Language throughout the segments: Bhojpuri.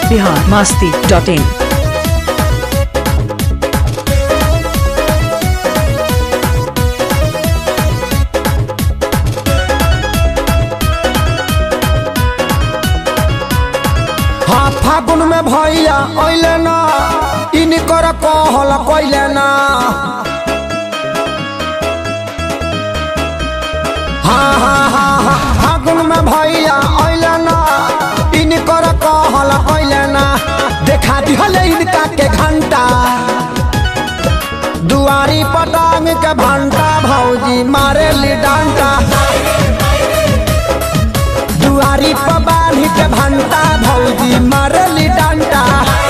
बिहार मस्ती डॉट इन हाँ फागुन में भैया अइले ना इनकर कहल कइले ना हाँ हाँ हाँ हाँ फागुन में भैया अइले ना इनकर कहल कइले ना देखा दिहले इनका के घंटा दुआरी पटांग के भंटा भौजी मारे ली डंटा दुआरी पर बांध के भंटा भौजी मारली डंटा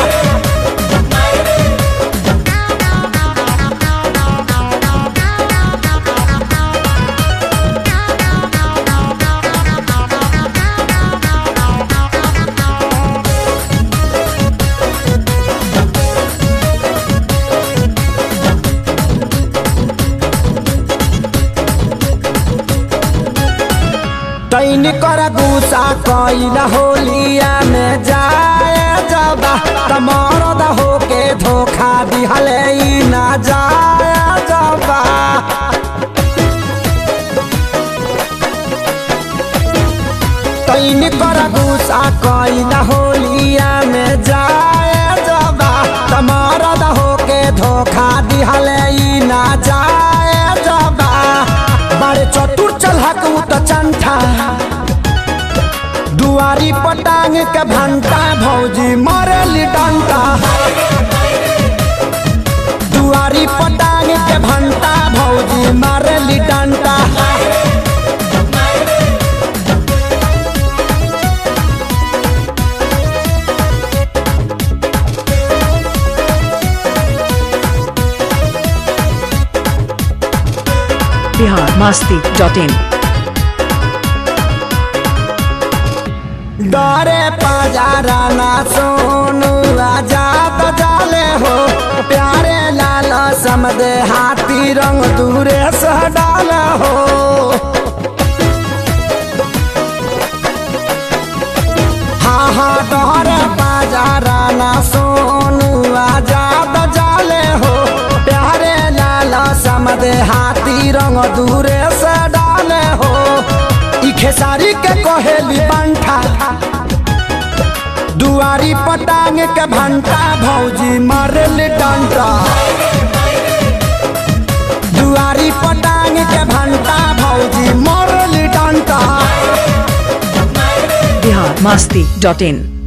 तैन कर गुस्सा कैला होलिया में जाए जबा तमरद होके धोखा दिहले ई ना जाए जबा तैन कर गुस्सा कैला होलिया में जाए जबा तमरद होके धोखा दिहले ई ना जाए जबा बड़े चतुर चलहक उ त चंठा दुआरी पटांग के भंटा भौजी मरली डंटा दुआरी पटांग के भंटा भौजी मरली डंटा बिहार मस्ती डॉट इन डरे पजारा ना सोनू आजाद जाले हो प्यारे लाल समदे हाथी रंग दूरे से डाल हो हाँ हाँ डरे पजारा ना सोनू आजाद जाले हो प्यारे लाल समदे हाथी रंग दूरे से डाले हो ई खेसारी के कहेली पंठा दुआरी पटांग के भंटा भौजी मारल डंटा दुआरी पटांग के भंटा भौजी मारल डंटा बिहार मस्ती डॉट इन